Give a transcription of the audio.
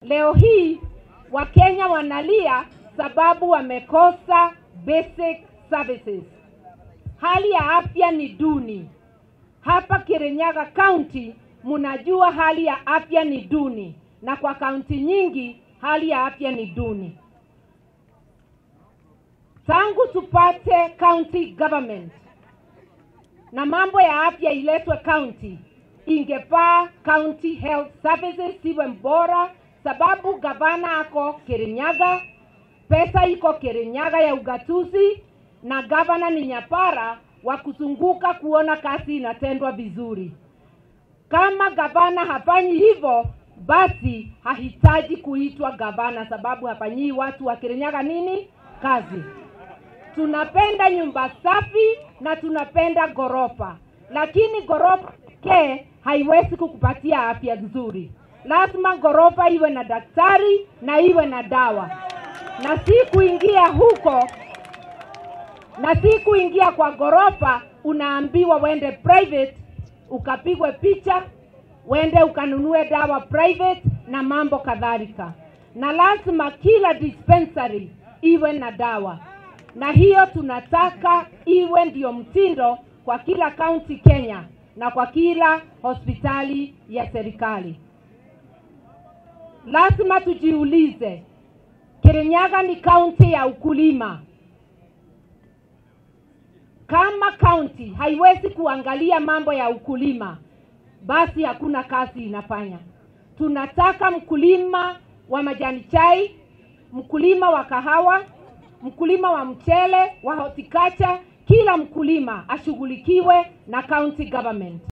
Leo hii Wakenya wanalia sababu wamekosa basic services. Hali ya afya ni duni. Hapa Kirinyaga County mnajua hali ya afya ni duni, na kwa kaunti nyingi hali ya afya ni duni. Tangu tupate county government na mambo ya afya iletwe county, ingefaa county health services iwe bora, sababu gavana ako Kirinyaga, pesa iko Kirinyaga ya ugatuzi, na gavana ni nyapara wa kuzunguka kuona kazi inatendwa vizuri. Kama gavana hafanyi hivyo, basi hahitaji kuitwa gavana, sababu hafanyii watu wa Kirinyaga nini kazi. Tunapenda nyumba safi na tunapenda ghorofa, lakini ghorofa pekee haiwezi kukupatia afya nzuri. Lazima ghorofa iwe na daktari na iwe na dawa, na si kuingia huko na si kuingia kwa ghorofa unaambiwa wende private ukapigwe picha, wende ukanunue dawa private na mambo kadhalika, na lazima kila dispensary iwe na dawa, na hiyo tunataka iwe ndio mtindo kwa kila kaunti Kenya na kwa kila hospitali ya serikali. Lazima tujiulize, Kirinyaga ni kaunti ya ukulima. Kama kaunti haiwezi kuangalia mambo ya ukulima, basi hakuna kazi inafanya. Tunataka mkulima wa majani chai, mkulima wa kahawa, mkulima wa mchele, wa horticulture, kila mkulima ashughulikiwe na county government.